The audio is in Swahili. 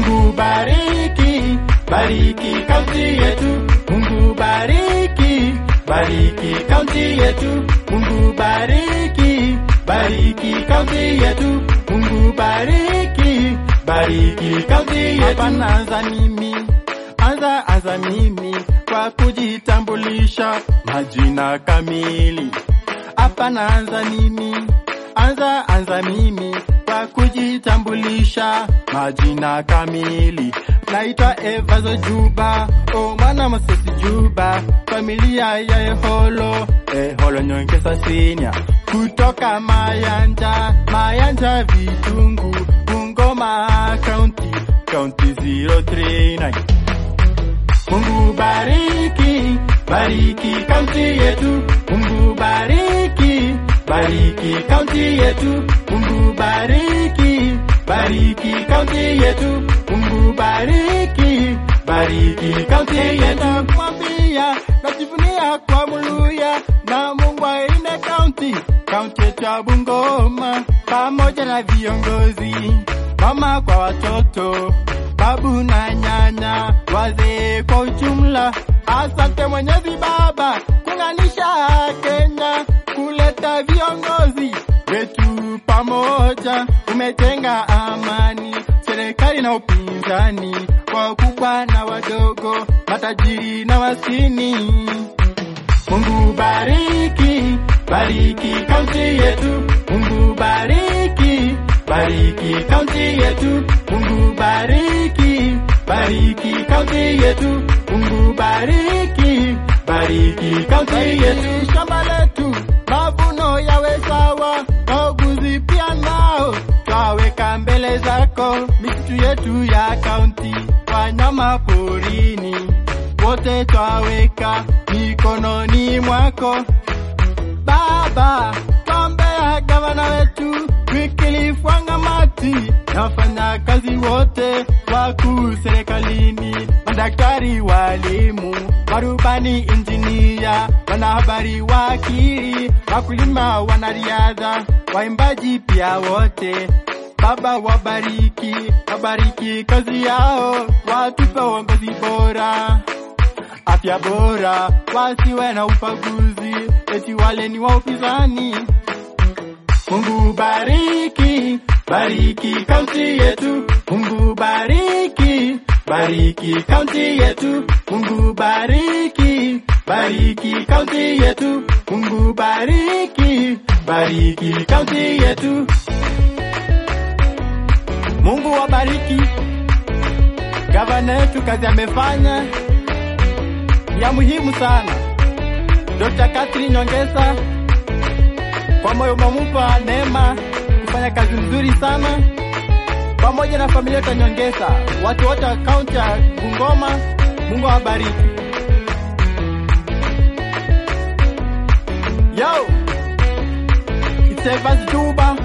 Mungu bariki, bariki kaunti yetu. Mungu bariki, bariki kaunti yetu. Mungu bariki, bariki kaunti yetu. Mungu bariki, bariki kaunti yetu. Hapa naanza mimi, anza anza mimi kwa kujitambulisha majina kamili. Hapa naanza mimi, anza anza mimi kwa kujitambulisha majina kamili. Naitwa Evazo Juba, o mwana Mosesi Juba, familia ya Eholo, Eholo Nyongesa Senior, kutoka Mayanja, Mayanja Vitungu, Bungoma County, County 039. Mungu bariki, bariki kaunti yetu. Mungu bariki, bariki kaunti yetu. Mungu bariki, bariki kaunti yetu. Mungu bariki, bariki kaunti yetu. Mwambia najivunia kwa Muluya na Mungu aine kaunti, kaunti yetu ya Bungoma pamoja na viongozi, mama kwa watoto babu na nyanya, wazee kwa ujumla. Asante Mwenyezi Baba kunganisha Kenya, kuleta viongozi wetu pamoja, umejenga amani, serikali na upinzani, wakubwa na wadogo, matajiri na maskini. Mungu bariki, bariki kaunti yetu. Mungu bariki, bariki kaunti yetu. Mungu bariki, bariki kaunti yetu. Mungu bariki, bariki kaunti yetu. Shamba letu mavuno yawe sawa, wauguzi pia nao twaweka mbele zako. Misitu yetu ya kaunti, wanyama porini wote twaweka mikononi mwako Baba. Twombea gavana wetu Wycliffe Wangamati na wafanyakazi wote wakuu serikalini, madaktari, walimu, marubani, injinia, wanahabari, wakili, wakulima, wanariadha, waimbaji pia wote Baba wabariki, wabariki kazi yao, watupe uongozi bora, afya bora, wasiwe na ubaguzi, eti wale ni wa upinzani. Mungu bariki, bariki kaunti yetu. Mungu bariki, bariki kaunti yetu. Mungu bariki, bariki kaunti yetu. Mungu bariki, bariki kaunti yetu. Mungu wabariki gavana yetu, kazi amefanya ni ya muhimu sana. Dr. Catherine Nyongesa kwa moyo umemupa neema kufanya kazi nzuri sana, pamoja na familia yetu ya Nyongesa, watu wote wa kaunti ya Bungoma. Mungu awabariki. Yo, it's Evans Juba